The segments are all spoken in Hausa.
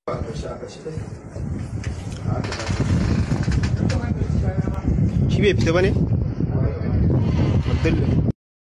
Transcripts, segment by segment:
shi bai fita ba ne? abdullahi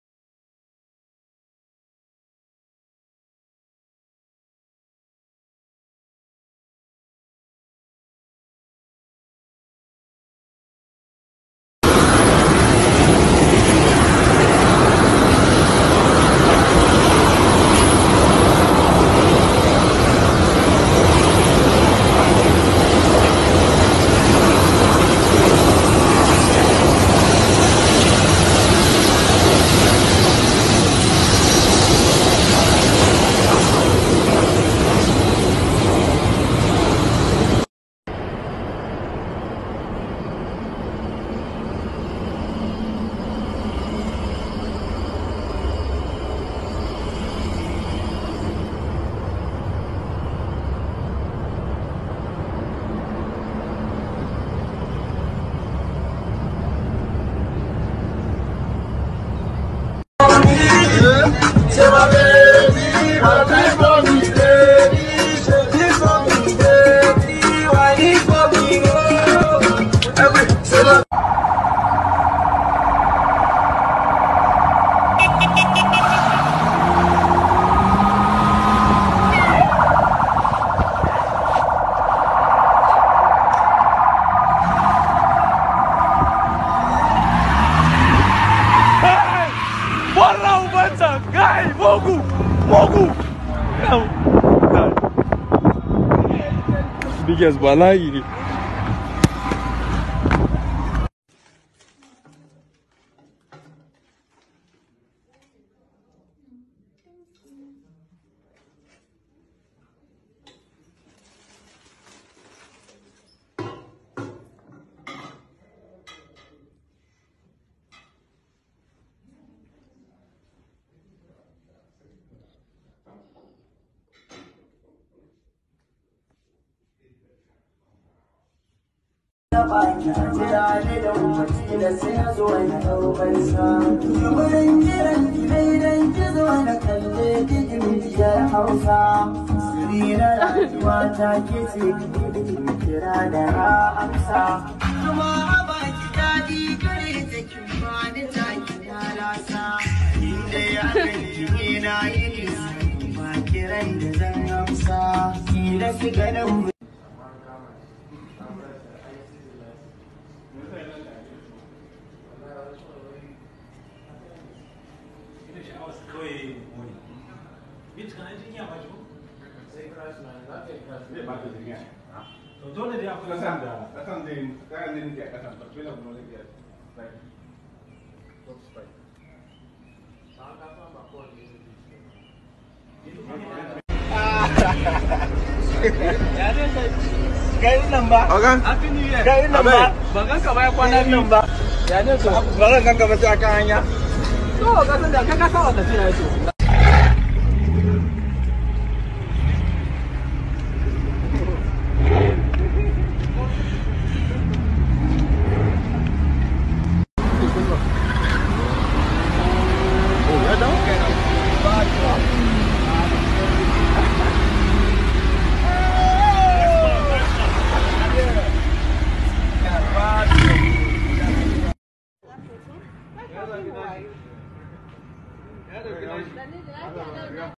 Wallah ubansa kai mogu mogu biggest bala'i ne Ganin Garin nan ba. Oga? Happy New Year. Garin nan ba. Ban ganka ba ya kwana biyu ba. Ya ne to? Ba zan ganka ba sai akan hanya. To, ka san da ka ka sa wata tiya to.